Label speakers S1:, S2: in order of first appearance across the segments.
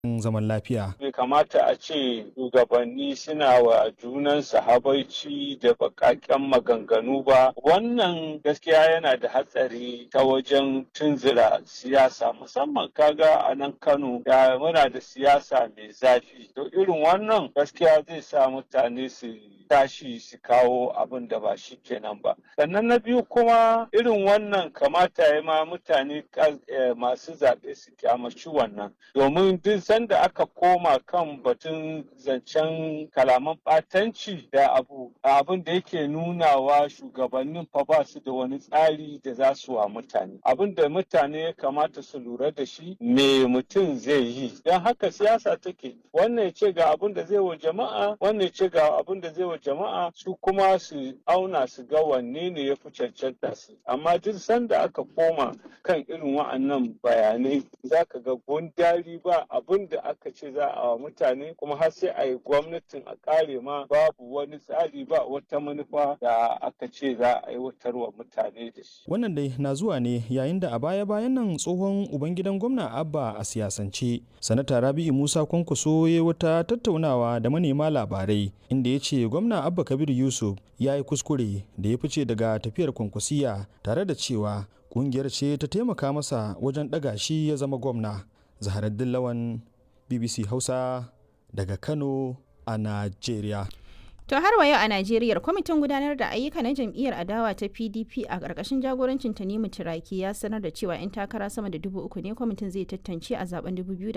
S1: zaman lafiya.
S2: Bai kamata a ce shugabanni suna wa junansu habaici da baƙaƙen maganganu ba. Wannan gaskiya yana da hatsari ta wajen tunzura siyasa musamman kaga a nan Kano da muna da siyasa mai zafi. To irin wannan gaskiya zai sa mutane su tashi su kawo abin da ba shi kenan ba. Sannan na biyu kuma irin wannan kamata ya ma mutane masu zaɓe su kyamaci wannan. Domin duk sanda aka koma kan batun zancen kalaman ɓatanci da abu abin da yake nunawa shugabannin fa ba su da wani tsari da za su wa mutane. Abin da mutane ya kamata su lura da shi me mutum zai yi. Don haka siyasa take wannan ya ce ga abin da zai wa jama'a wannan ya ce ga abin da zai wa jama'a su kuma su auna su ga wanne ne ya fi cancanta su amma duk sanda aka koma kan irin wa'annan bayanai za ka ga gundari ba abin da aka ce za a wa mutane kuma har sai a yi gwamnatin a kare ma babu wani tsari ba wata manufa da aka ce za a aiwatar wa mutane da shi.
S1: Wannan dai na zuwa ne yayin da a baya-bayan nan tsohon ubangidan gwamna Abba a siyasance. Sanata Rabi'u Musa Kwankwaso ya wata tattaunawa da manema labarai inda ya ce gwamna Abba Kabir Yusuf ya yi kuskure da ya fice daga tafiyar kwankwasiya tare da cewa kungiyar ce ta taimaka masa wajen ɗaga shi ya zama gwamna. Zaharaddin Lawan BBC Hausa daga Kano a Najeriya.
S3: To har wa yau a Najeriya kwamitin gudanar da ayyuka na jam'iyyar adawa ta PDP a ƙarƙashin jagorancin Tanimu Turaki ya sanar da cewa 'yan takara sama da dubu uku ne kwamitin zai tantance a zaben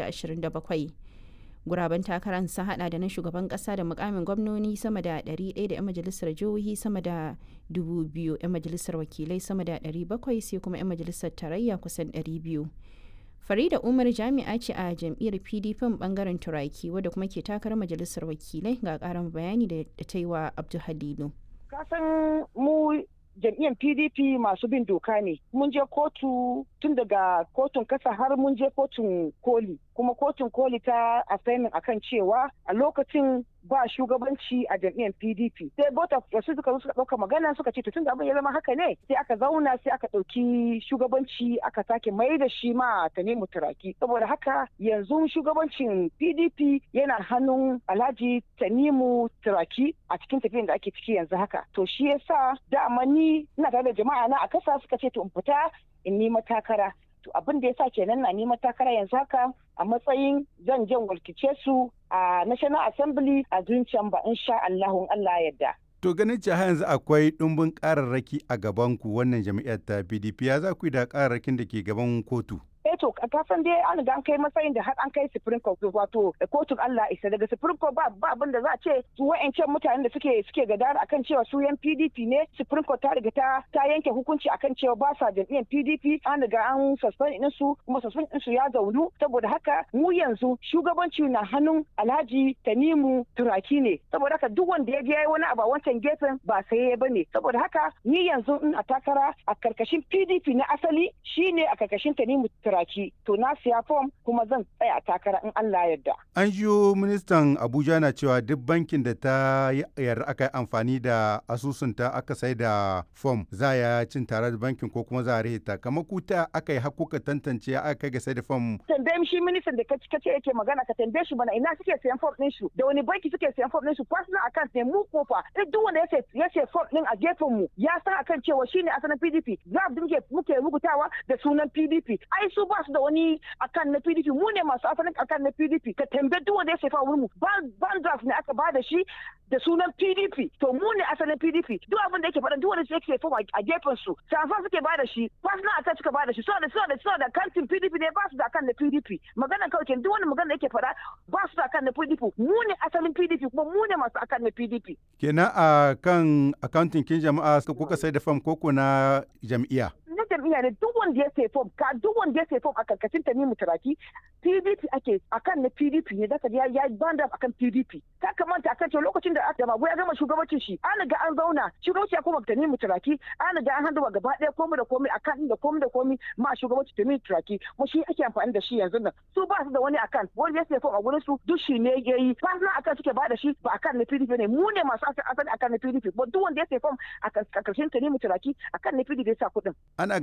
S3: 2027. Guraben takarar sun hada da na shugaban kasa da mukamin gwamnoni sama da 100 da 'yan majalisar jihohi sama da 2,000 'yan majalisar wakilai sama da 700 sai kuma 'yan majalisar tarayya kusan 200. Farida Umar jami'a ce a jam'iyyar PDP bangaren Turaki wadda kuma ke takarar majalisar wakilai ga karin bayani da ta yi wa Abdul Halilu.
S4: Kasan mu jam'iyyar PDP masu bin doka ne. Mun je kotu tun daga kotun kasa har mun je kotun koli. Kuma kotun koli ta assignment akan cewa a lokacin ba shugabanci a jam'iyyar PDP. Sai bota wasu suka zo suka ɗauka magana suka ce tun da abin ya zama haka ne sai aka zauna sai aka ɗauki shugabanci aka sake mai da shi ma ta nemi turaki. Saboda haka yanzu shugabancin PDP yana hannun Alhaji Tanimu Turaki a cikin tafiyan da ake ciki yanzu haka. To shi yasa dama ni ina tare da jama'a na a kasa suka ce to in fita in nima takara. To abin da yasa kenan na nima takara yanzu haka a matsayin zan jan walkice su a National Assembly a zuciyan ba insha Allahun Allah yadda.
S5: To ganin cewa yanzu akwai ɗumbin ƙararraki a gabanku wannan jami'ar ta PDP ya za ku yi da ƙararrakin da ke gaban kotu?
S4: eh to ka san dai an ga an kai matsayin da har an kai supreme court wato kotun Allah isa daga supreme court ba ba abin da za a ce su wa'ancan mutanen da suke suke gadara akan cewa su yan PDP ne supreme court ta riga ta ta yanke hukunci akan cewa ba sa jam'iyyar PDP an riga an suspend din su kuma suspend din su ya zaunu saboda haka mu yanzu shugabanci na hannun Alhaji Tanimu Turaki ne saboda haka duk wanda ya je wani abu a wancan gefen ba sai ya bane saboda haka ni yanzu in a takara a karkashin PDP na asali shine a karkashin Tanimu Turaki turaki to na siya fom kuma zan tsaya takara in Allah yarda.
S5: An jiyo ministan Abuja na cewa duk bankin da ta yarda aka yi amfani da asusunta aka sai da fom za ya cin tare da bankin ko kuma za a rihita kamar kuta aka yi hakuka tantance aka kai ga sai da fom.
S4: Tambaye shi ministan da kace yake magana ka tambaye shi bana ina suke sayan fom din su da wani banki suke sayan fom din su personal account ne mu kofa duk wanda ya ya ce fom din a gefen mu ya san akan cewa shine asalin PDP za mu muke rubutawa da sunan PDP ai su ba su da wani akan na PDP mu ne masu asalin akan na PDP ka tambaye duk wanda ya sefa wurin mu ban draft ne aka ba da shi da sunan PDP to mu ne asalin PDP duk abin da yake faɗa duk wanda yake sefa a gefen su safa suke ba da shi personal attack suka ba da shi so da so da so da kantin PDP ne ba su da akan na PDP magana kawai kenan duk wani magana da yake faɗa ba su da akan na PDP mu ne asalin PDP kuma mu ne masu akan na PDP
S5: kenan a kan accounting kin jama'a kuka sai da fam koko na jam'iyya
S4: na jam'iyya ne duk wanda ya sai fom ka duk wanda ya sai fom a karkashin ta ne mutaraki PDP ake akan na PDP ne da ya ya banda akan PDP ka kamanta akan cewa lokacin da aka mago ya gama shugabancin shi an ga an zauna shugabanci ya koma ta ne mutaraki an ga an handuwa gaba ɗaya komai da komai akan da komai da komai ma shugabanci ta ne mutaraki mu shi ake amfani da shi yanzu nan su ba su da wani akan wanda ya sai fom a gurin su duk shi ne yayi fasna akan suke ba da shi ba akan na PDP ne mu ne masu asali akan na PDP ba duk wanda ya sai fom a karkashin ta ne mutaraki akan na PDP ya sa kuɗin
S5: ana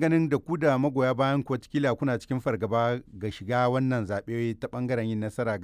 S5: ganin da ku da magoya bayan ku watakila kuna cikin fargaba ga shiga wannan zaɓe ta ɓangaren yin nasara